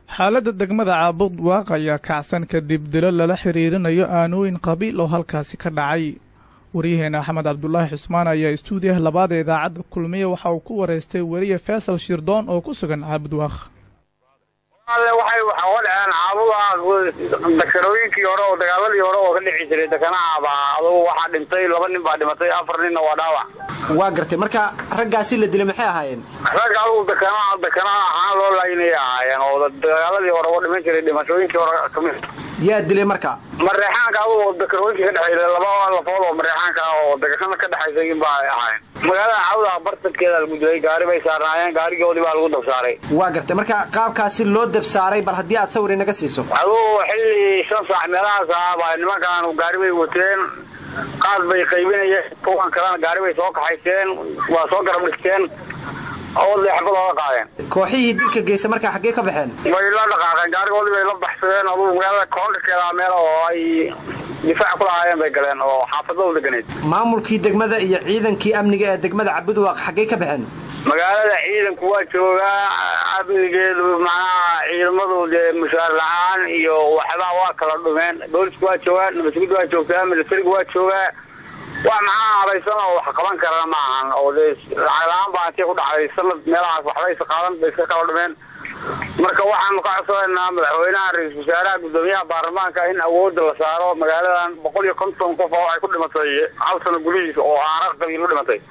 xaaladda degmada caabud waaq ayaa kacsan kadib dilo lala xiriirinayo aanooyin qabiil oo halkaasi ka dhacay waryaheena axmed cabdulaahi xusmaan ayaa istuudiyaha labaad ee idaacadda kulmiye waxa uu ku wareystay weriye faysal shirdoon oo ku sugan caabud waaq waxay waxa uga dhaceen caabuda dakarooyinkii hore oo dagaaladii hore oo ka dhici jiray dakanaaba adugu waxaa dhintay laba nin baa dhimatay afar ninna waa dhaawac waa gartay marka raggaasi la dilay maxay ahaayeen ragga adugu dakana dakana ahaan loo laayinay ahaayeen oo dagaaladii hore oo dhiman jiray dhimashooyinkii hore kamid yaa dilay marka mareexaanka adugu dakarooyinkii ka dhexeeya laba lafood oo mareexaanka ah oo dagashada ka dhexaysay in baa ahaayeen magaalada caabuda bartadkeeda lagu dilay gaari bay saarnaayeen gaarigoodii baa lagu dabsaaray waa gartay marka qaabkaasi loo dabsaaray bal haddii aad sawir inaga siiso adugu xilli shan saac meelahaas ah baa nimankan gaari bay wateen qaad bay qaybinayeen kuwan kalena gaari bay soo kaxayseen waa soo garab dhigteen oodlay xabad ooga qaadeen kooxihii dilka geysa markaa xaggee ka baxeen way la dhaqaaqeen gaarigoodii bay la baxsadeen adugu magaalada koondhikeeda meel oo ay difaac ku lahaayeen bay galeen oo xaafadada deganeed maamulkii degmada iyo ciidankii amniga ee degmada cabudwaaq xaggee ka baxeen magaalada ciidanku waa joogaa amnigeedu macnaha ciidamadu dee mushaar la-aan iyo waxbaa waa kala dhumeen boolisku waa joogaa nabadgud waa joogtaa militarigu waa joogaa wax maxaa habaysan oo wax qaban karana ma ahan oo dee lacag la-aan baa intay ku dhacday sanad meelahaas waxbaysa qaadan bay iska kala dhumeen marka waxaanu ka codsanaynaa madaxweynaha ra-iisul wasaaraha guddoomiyaha baarlamaanka in awoodda la saaro magaaladan boqol iyo konton qof oo ay ku dhimatay hal sano gudihiisa oo aara qabiil u dhimatay